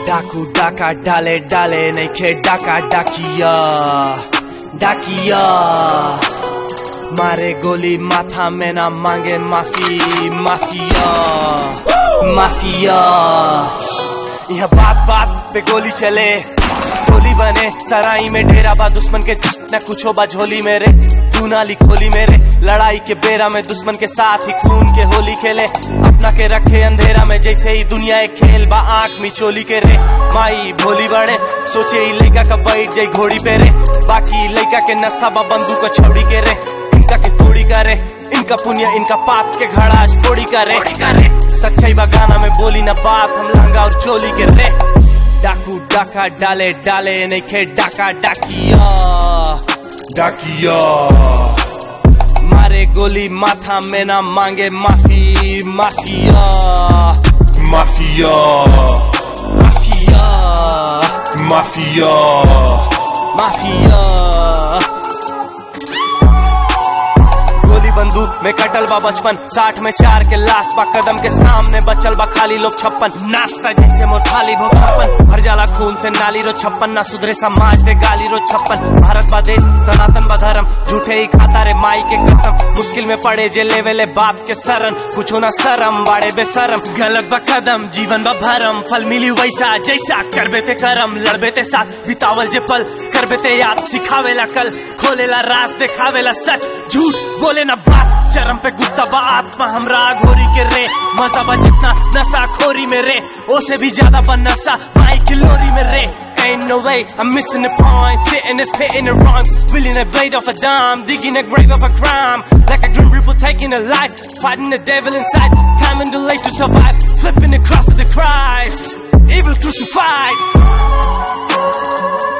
डाकू डाका डाले डाले नइखे डाका डाकिया डाकिया मारे गोली माथा में ना मांगे माफी माफिया माफिया यह बात बात पे गोली चले गोली बने सराई में डेरा बा दुश्मन के न कुछो बा झोली मेरे तू नाली खोली मेरे लड़ाई के बेरा में दुश्मन के साथ ही खून के होली खेले अपना के रखे अंधेरा में जैसे ही दुनिया एक खेल बा आंख में चोली के रे माई भोली बड़े सोचे ही लड़का का बैठ जाई घोड़ी पे रे बाकी लड़का के नशा बा बंदूक को छौड़ी के रे इनका के तोड़ी करे इनका पुण्य इनका पाप के घड़ा आज फोड़ी करे सच्चाई बा गाना में बोली ना बात हम लहंगा और चोली के रे डाकू डाका डाले डाले नइखे डाका डाकिया डाकिया मारे गोली माथा में ना मांगे माफी mafia mafia mafia mafia mafia गोली बंदूक में कटल बा बचपन साठ में चार के लाश बा कदम के सामने बचल बा खाली लोग छप्पन नाश्ता जैसे मोर थाली भो छप्पन भर जाला खून से नाली रो छप्पन ना सुधरे समाज दे गाली रो छप्पन भारत बा देश सनातन बा धर्म झूठे ही खाता रे माई के कसम मुश्किल में पड़े जे लेवेले बाप के शरण कुछो ना शरम बाड़े बेशरम गलत बा कदम जीवन बा भरम फल मिली वैसा जैसा करबे ते करम लड़बे ते साथ बितावल जे पल करबे ते याद सिखावेला कल खोलेला राज देखावेला सच झूठ बोले ना बात चरम पे गुस्सा बा आत्मा हमरा घोरी के रे मजा बा जितना नशा खोरी में रे ओसे भी ज्यादा बा नशा माई की लोरी में रे Ain't no way, I'm missing the point Sitting and spitting the rhymes Willing a blade off a dime Digging a grave of a crime Like a grim reaper taking a life Fighting the devil inside Time and delay to survive Flipping the cross of the Christ Evil crucified